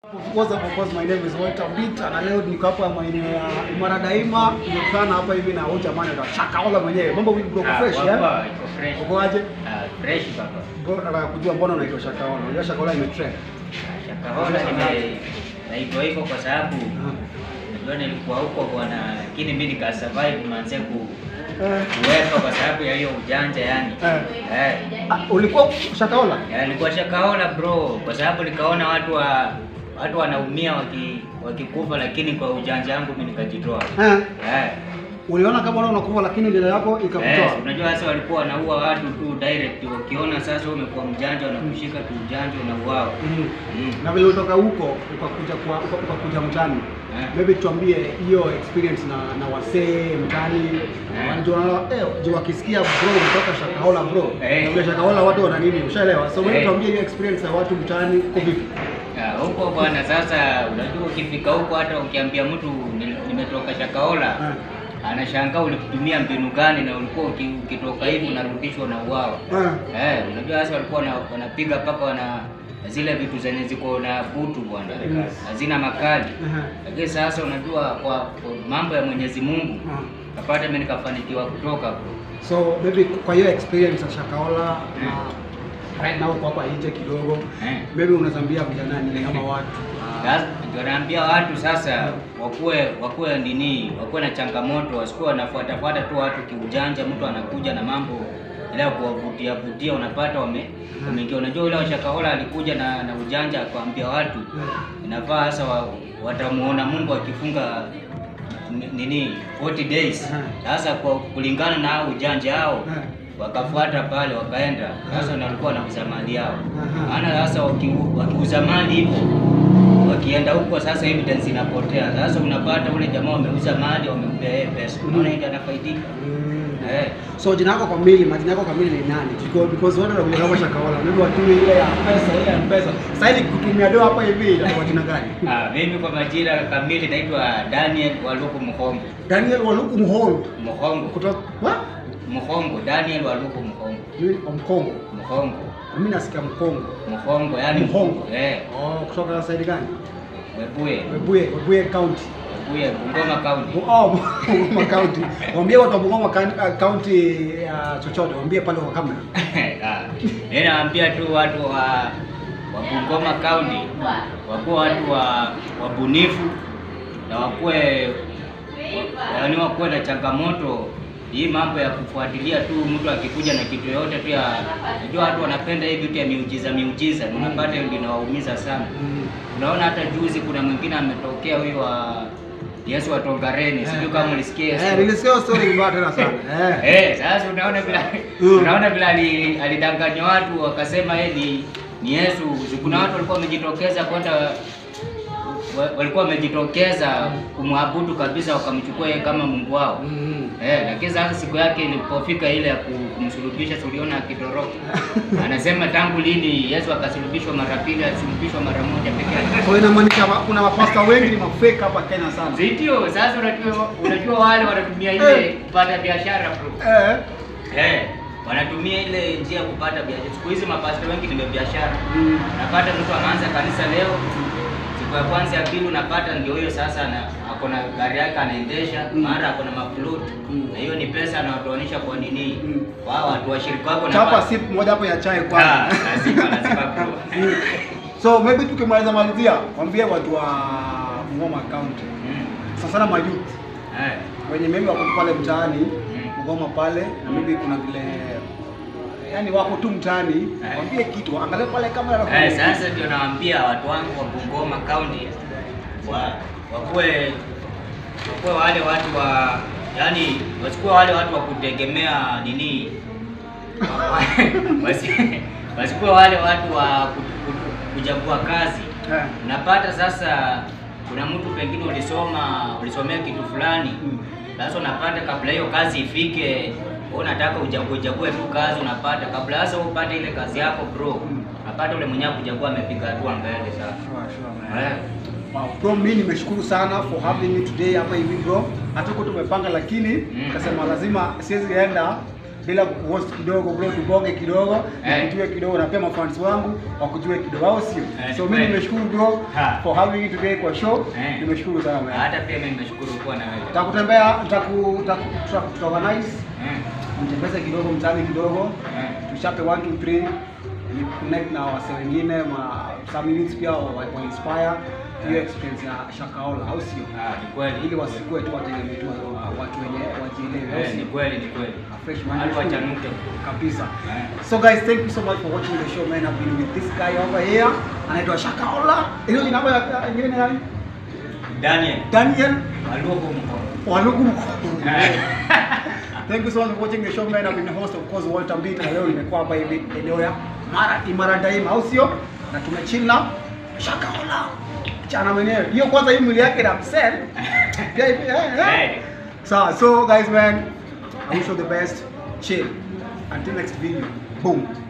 Of course, of course, my name is Walter Mbita na leo niko hapa maeneo ya Imara Daima. Tumekutana hapa hivi na huyu jamaa anaitwa Shakaola mwenyewe. Mambo vipi bro, fresh eh? Uko aje? fresh baba. Bro, nataka kujua mbona unaitwa Shakaola. Unajua Shakaola imetrend. Shakahola nime naitwa hivyo kwa sababu najua nilikuwa huko bwana, lakini mimi nika survive manze ku Eh. kuwepa kwa sababu ya hiyo ujanja yani. Eh. Eh. Ah, ulikuwa Shakaola? Ya, nilikuwa Shakahola bro, kwa sababu nikaona watu wa watu wanaumia waki wakikufa, lakini kwa ujanja wangu mimi nikajitoa. Eh. Eh. Uliona kama wewe unakufa lakini dada yako Eh, ikakutoa. unajua sasa walikuwa wanaua watu tu direct, wakiona sasa wewe umekuwa mjanja, wanakushika tu ujanja, unauawa. Mhm. Mm. Na vile ulitoka huko ukakuja kwa uka- ukakuja mtaani. Eh. Maybe tuambie hiyo experience na na wasee mtaani. Eh. Wanajua eh je wakisikia bro kutoka Shakaola bro. Eh. Na vile Shakaola watu wana nini? Ushaelewa? So wewe Eh. tuambie hiyo experience ya watu mtaani uko vipi? Ah, huko bwana, sasa unajua ukifika huko hata ukiambia mtu ni- nimetoka Shakahola Eh. anashangaa ulitumia mbinu gani na ulikuwa uki- ukitoka hivi unarudishwa na uwawa. Eh. Eh, unajua sasa walikuwa wana- wanapiga mpaka wana zile vitu zenye ziko na butu bwana, Mm. hazina makali. Aha. Lakini sasa unajua kwa, kwa mambo ya Mwenyezi Mungu Ah. kapata mimi nikafanikiwa kutoka bro. So maybe kwa hiyo experience ya Shakaola na right now uko hapa nje kidogo. Eh. Maybe unazambia vijana nini kama watu. Sasa ndio naambia watu sasa wakuwe wakuwe nini, wakuwe na changamoto, wasikuwe wanafuatafuata tu watu kiujanja. Mtu anakuja na mambo ile ya kuwavutia vutia, unapata wame wameingia. Unajua yule wa Shakahola alikuja na, na ujanja akawaambia watu inafaa sasa wa, watamuona Mungu akifunga ni- nini 40 days. Sasa kwa kulingana na ujanja hao wakafuata pale wakaenda sasa, na walikuwa wanauza mali yao. Maana sasa waki- wakiuza mali hivyo wakienda huko sasa evidence inapotea. Sasa unapata ule jamaa wameuza mali wamempea yeye pesa, unaona ndio anafaidika eh. So jina lako kamili, majina yako kamili ni nani? Because because watu wanakuja kama Shakaola. Maybe watu ile ya pesa, ile ya pesa. Sasa hivi kutumia doa hapa hivi itakuwa jina gani? Ah, mimi kwa majina kamili naitwa Daniel Waluku Muhongo. Daniel Waluku Muhongo. Muhongo. Kutoka what? Muhongo, Daniel Waluku Muhongo. Mimi wa Mkongo. Muhongo. Mimi nasikia Mkongo. Muhongo, yani Muhongo. Eh, Oh, kutoka side gani? Webuye. Webuye, Webuye County. Webuye, Bungoma County. Oh, Bungoma County. Waambie watu wa Bungoma County uh, County uh, chochote, waambie pale kwa kamera. Ah, Mimi naambia tu watu wa wa Bungoma County wakuwe watu wa wabunifu na wakuwe yaani wakuwe na changamoto hii mambo ya kufuatilia tu mtu akikuja na kitu yoyote tu ya najua watu wanapenda hii vitu ya miujiza miujiza, na unapata hiyo ndio inawaumiza sana. Unaona hata juzi kuna mwingine ametokea huyo wa Yesu wa Tongareni, sijui kama ulisikia hiyo Eh, story. nilisikia hiyo story mbaya tena sana. Eh. Eh, sasa unaona vile Mm. unaona vile ali- alidanganya watu wakasema yeye ni, ni Yesu. Kuna watu walikuwa wamejitokeza kwenda wa- walikuwa wamejitokeza kumwabudu kabisa, wakamchukua yeye kama Mungu wao. Mm. Eh, lakini sasa siku yake ilipofika ile ya ku- kumsulubisha, tuliona akitoroka. Anasema tangu lini Yesu akasulubishwa mara pili, alisulubishwa mara moja peke yake. So inamaanisha ma- kuna mapasta wengi ni mafake hapa Kenya sana. Ndio, sasa unajua unajua wale wanatumia ile kupata biashara bro. Eh. Eh, wanatumia ile njia ya kupata biashara. Siku hizi mapasta wengi ni biashara. Mm. Unapata mtu anaanza kanisa leo, siku ya kwanza ya pili unapata ndio hiyo sasa na ako na gari yake anaendesha, Mm. mara ako na mafloat. Mm. Na hiyo ni pesa anawatoanisha kwa nini? Mm. Kwa hao watu washirika wako na Chapa sip moja hapo ya chai Ah, kwanza. lazima lazima bro. Mm. So maybe tukimaliza malizia, waambie watu wa Bungoma County. Mm. Sasa sana mayouth Eh. wenye maybe wako pale mtaani Mm. Bungoma pale na maybe kuna vile yani wako tu mtaani, Eh. waambie kitu, angalia pale kamera na Eh, sasa ndio nawaambia watu wangu wa Bungoma County wa wakuwe wakuwe wale watu wa yani wasikuwe wale watu wa kutegemea nini Wasi- wasikuwe wale watu wa ku- ku- kuchagua kazi. Eh. Unapata sasa kuna mtu pengine ulisoma ulisomea kitu fulani Mm. sasa unapata kabla hiyo kazi ifike, wewe unataka uchague uchague tu kazi, unapata kabla sasa upate ile kazi yako bro, Mm. unapata ule mwenyewe kuchagua amepiga hatua mbele sasa. Sure, sure, man. Eh. Wow, bro, mimi nimeshukuru sana for having me today hapa hivi bro. Hatuko tumepanga lakini Mm. nikasema lazima siwezi enda bila kuhost kidogo bro, tubonge kidogo, Eh. nikujue kidogo na pia mafans wangu wakujue kidogo, au sio? Eh, So ni mimi kweli. nimeshukuru bro Ha. for having you today kwa show. Eh. Nimeshukuru sana man. Hata pia mimi nimeshukuru kuwa na wewe. Nitakutembea, nitaku nitaku- tutaorganize Eh, mtembeze kidogo mtaani kidogo eh. tuchape 1 2 3 ni connect na wase wengine ma some minutes pia wa, wa inspire hiyo experience ya Shakaola au sio? Ah, ni kweli. Ili wasikue tu wategemee tu wa- watu wenye wajielewe au Eh, ni sio? kweli, ni kweli. A fresh man. Watu wachanuke. kabisa. Eh. So guys, thank you so much for watching the show man. I've been with this guy over here. Anaitwa Shakaola. Hiyo ni namba ya ingine ni nani? Daniel, Daniel aluoko mkono. Walugu. Eh. Thank you so much for watching the show man. I've been the host of course Walter Mbita na leo nimekuwa hapa hivi eneo ya Mara Imara Daima au sio? Na tumechill na Shakaola. Chana mwenyewe. Hiyo kwanza hii mwili yake na msel. Pia hivi eh, eh. Eh. So, so guys man, I wish you the best. Chill. Until next video. Boom.